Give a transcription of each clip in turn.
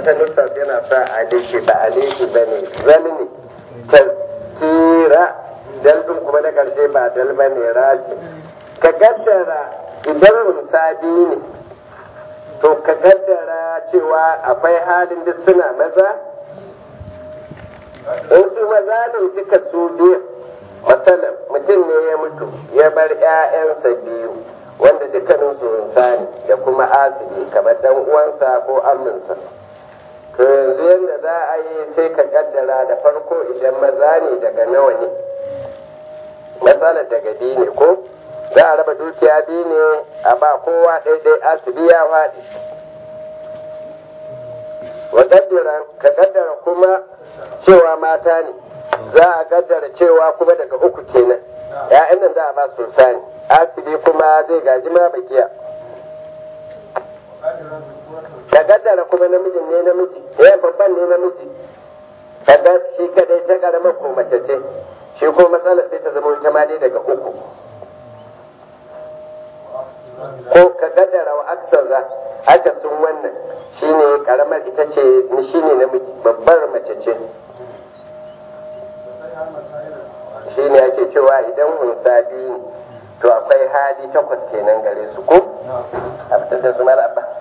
wata nusa yana sa aliki ba aliki ba ne zalmi tazkira dal din kuma na karshe ba dal ba ne raji ka kaddara idan musabi ne to ka kaddara cewa akwai halin duk suna maza in su maza ne duka su biyu matsalar mutum ne ya mutu ya bar 'ya'yansa biyu wanda dukkanin su insani da kuma asibi kamar dan uwansa ko aminsa to yanzu yadda za a yi sai ka kaddara da farko idan maza ne daga nawa ne matsalar daga biyu ne ko za a raba dukiya biyu ne a ba kowa ɗaiɗai asibi ya faɗi wa ka kaddara kuma cewa mata ne za a kaddara cewa kuma daga uku kenan ya'yan nan za a ba su sani asibi kuma zai gaji ma bakiya ka kaddara kuma namijin ne namiji ya babban ne namiji kaga shi kadai ta karama ko mace ce shi ko matsalar sai ta zama ita ma dai daga uku ko ka kaddara wa aksaza aka sun wannan shine karamar ita ce shine namiji babbar mace ce shine ake cewa idan hunsa biyu to akwai hali takwas kenan gare su ko a fitar da su mala abba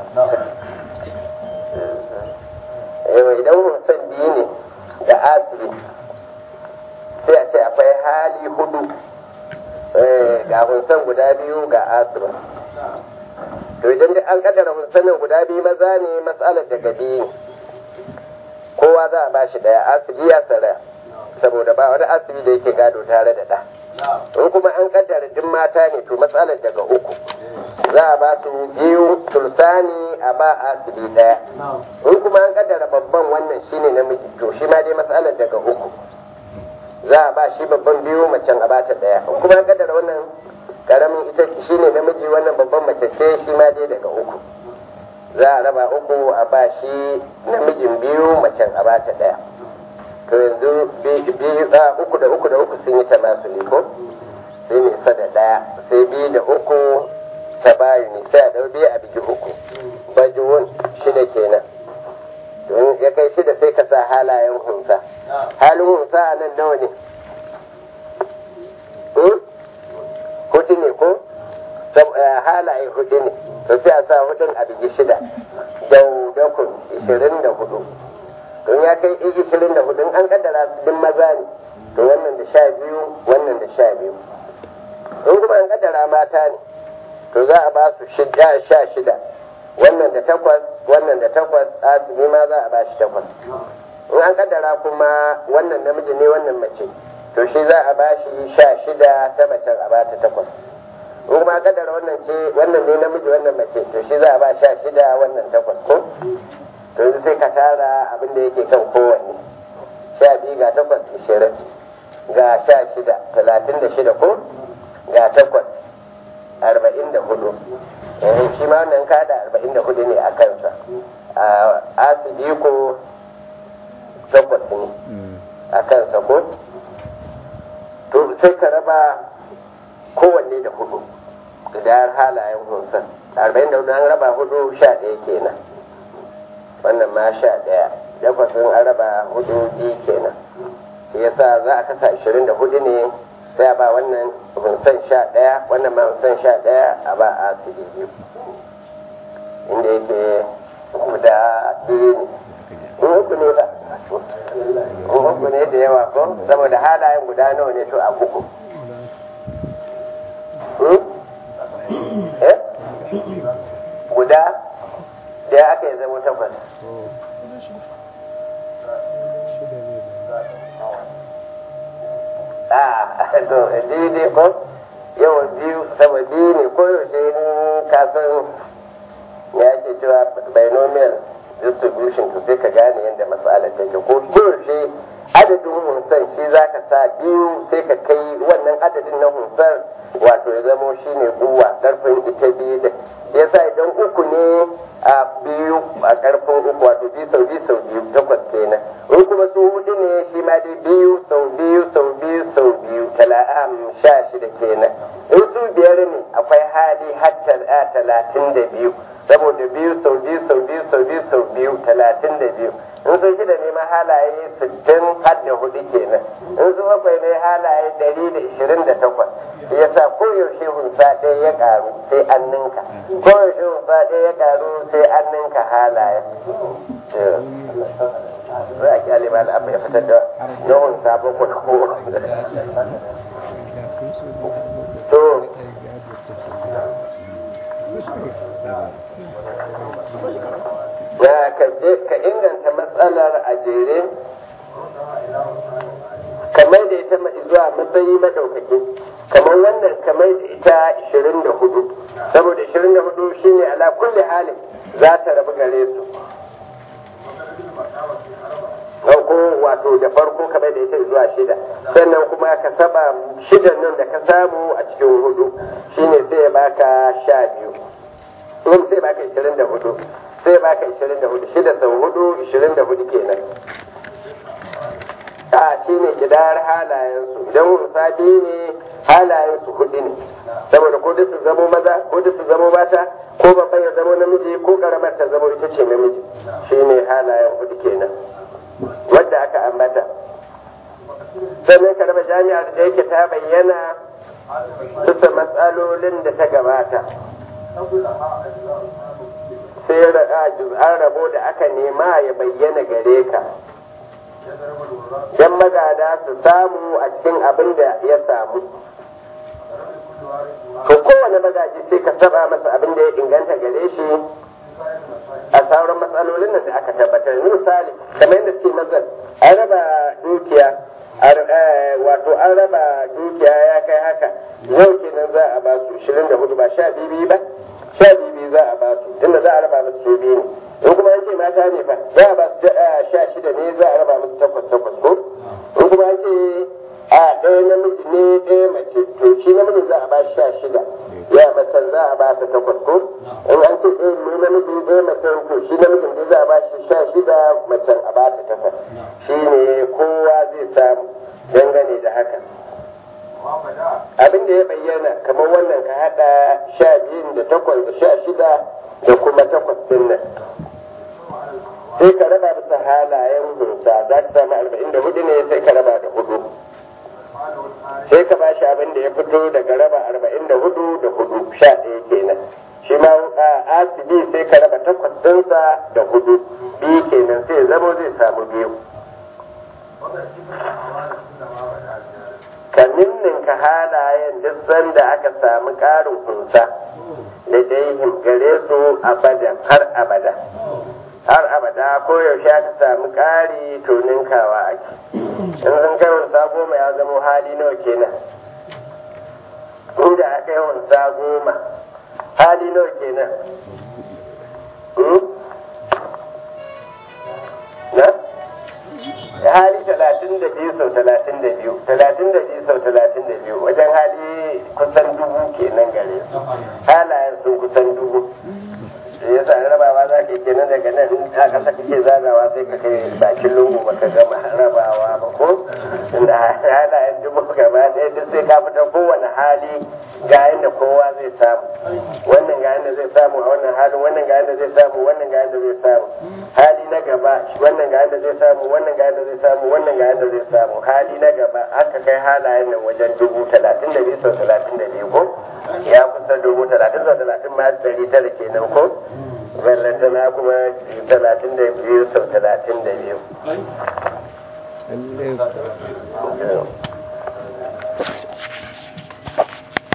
idan hunsan biyu ne da asiri sai a ce akwai hali hudu ga hunsan guda biyu ga asirin to idan an kaddara hunsanin guda biyu maza ne matsalar daga biyu kowa za a bashi daya asibi ya tsara saboda ba wani asibi da yake gado tare da ɗa in kuma an kaddara duk mata ne to matsalar daga uku za a ba su biyu sulsani a ba asibi daya in kuma an kaddara babban wannan shine namiji to shi ma dai matsalar daga uku za a ba shi babban biyu macen a bata daya in kuma an kaddara wannan karamin ita shine namiji wannan babban mace ce shi ma dai daga uku za a raba uku a ba shi namijin biyu macen a bata daya to yanzu biyu uku da uku da uku sun yi ta masu ko sai ne sa da daya sai biyu da uku ta bayu ne sai a dau biyu a bigi uku bajuwun shida kenan don ya kai shida sai ka sa halayen hunsa halin hunsa a nan nawa ne hudu ne ko halaye hudu ne to sai a sa hudun a bigi shida daudakun ishirin da hudu don ya kai ishirin da hudu an kaddara su din maza ne to wannan da sha biyu wannan da sha biyu in kuma an kaddara mata ne to za a ba su shida sha shida wannan da takwas wannan da takwas asimi ma za a ba shi takwas in an kaddara kuma wannan namiji ne wannan mace to shi za a ba shi sha shida ta macen a ba ta takwas in kuma an kaddara wannan ce wannan ne namiji wannan mace to shi za a ba sha shida wannan takwas ko to yanzu sai ka tara abin da yake kan kowanne sha biyu ga takwas ishirin ga sha shida talatin da shida ko ga takwas arba'in da hudu shi ma wannan kada arba'in da hudu ne a kansa a asibi ko takwas ne a kansa ko to sai ka raba kowanne da hudu da halayen hunsan arba'in da hudu an raba hudu sha ɗaya kenan wannan ma sha ɗaya takwasin an raba hudu biyu kenan shi yasa za a kasa ashirin da hudu ne sai a ba wannan hunsan sha ɗaya wannan ma hunsan sha ɗaya a ba a asiri biyu inda yake guda biyu ne in uku ne ba in uku ne da yawa ko saboda halayen guda nawa ne to a uku eh guda da aka yi zama takwas a to daidai ko yawan biyu sama biyu ne ko yaushe kasan ya ce cewa binomial distribution to sai ka gane yadda matsalar take ko yaushe adadin hunsan shi za ka sa biyu sai ka kai wannan adadin na hunsan wato ya zamo shi ne kuwa karfin ita biyu da yasa idan uku ne a biyu a karfin uku wato biyu sau biyu sau biyu takwas kenan in kuma su hudu ne shi ma dai biyu sau biyu sau biyu sau biyu tala'am sha shida kenan in su biyar ne akwai hali har talatin da biyu saboda biyu sau biyu sau biyu sau biyu sau biyu talatin da biyu in sun shida ne ma halaye sittin har da hudu kenan in su bakwai ne halaye dari da ishirin da takwas yasa koyaushe hunsa ɗaya ya ƙaru sai an ninka koyaushe hunsa ɗaya ya ƙaru sai an ninka halaye za a kyale ma al'abu ya fitar da yawan sabon ko to ya ka inganta matsalar a jere kamar da ita zuwa matsayi madaukaki kamar wannan kamar da ita 24 saboda 24 shine ala kulli halin za ta rabu gare su ko wato da farko kamar da ita zuwa shida sannan kuma ka saba shidan nan da ka samu a cikin hudu shine sai ya baka sha biyu in sai baka ishirin da hudu sai baka ishirin da hudu shida sau hudu ishirin da hudu kenan a shine kidar halayensu idan wasa biyu ne halayensu hudu ne saboda ko su zamo maza ko su zamo mata ko babban ya zamo namiji ko karamar ta zamo ita ce namiji shine halayen hudu kenan wadda aka ambata sannan ka raba jami'ar da yake ta bayyana bisa matsalolin da ta gabata sai an rabo da aka nema ya bayyana gare ka yan magada su samu a cikin abin da ya samu to kowane magaji sai ka saba masa abin da ya inganta gare shi a sauran matsalolin da aka tabbatar misali kamar yadda suke nazar an raba dukiya wato an raba dukiya ya kai haka yau kenan za a ba su 24 ba sha biyu ba sha biyu za a ba su tunda za a raba musu su biyu ne in kuma an ce mata ne fa za a ba su sha shida ne za a raba musu takwas takwas ko in kuma an ce a ɗaya namiji ne ɗaya mace to shi namijin za a ba sha shida ya macen za a ba ta takwas ko in an ce ɗaya ne namiji ɗaya macen to shi namijin ne za a ba shi sha shida macen a ba ta takwas shi ne kowa zai samu dangane da haka abin da ya bayyana kamar wannan ka haɗa sha biyun da takwas da sha shida da kuma takwas ɗin nan sai ka raba bisa halayen hunsa za ka samu arba'in da hudu ne sai ka raba da hudu sai ka ba shi abin da ya fito daga raba arba'in da hudu da hudu sha ɗaya kenan shi ma asibi sai ka raba takwas ɗinsa da hudu biyu kenan sai zamo zai samu biyu ka ninninka halayen duk sanda aka samu ƙarin kunsa da daihim gare su abadan har abada har abada ko yaushe aka samu ƙari to ninkawa ake in sun kai wansa goma ya zama hali nawa kenan inda aka yi wansa goma hali nawa kenan na hali talatin da biyu sau talatin da biyu talatin da biyu sau talatin da biyu wajen hali kusan dubu kenan gare su halayen sun kusan dubu ya sa rabawa za ka kenan daga nan in a kasa kake zagawa sai ka kai bakin lungu ba ka gama rabawa ba ko inda halayen dubu gaba ɗaya duk sai ka fita kowane hali ga yadda kowa zai samu wannan ga yadda zai samu a wannan halin wannan ga yadda zai samu wannan ga yadda zai samu hali na gaba wannan ga yadda zai samu wannan ga yadda zai samu wannan ga yadda zai samu hali na gaba aka kai halayen nan wajen dubu talatin da biyu sau talatin da biyu ko ya kusa dubu talatin sau talatin ma ɗari tara kenan ko ballantana kuma talatin da biyu sau talatin da biyu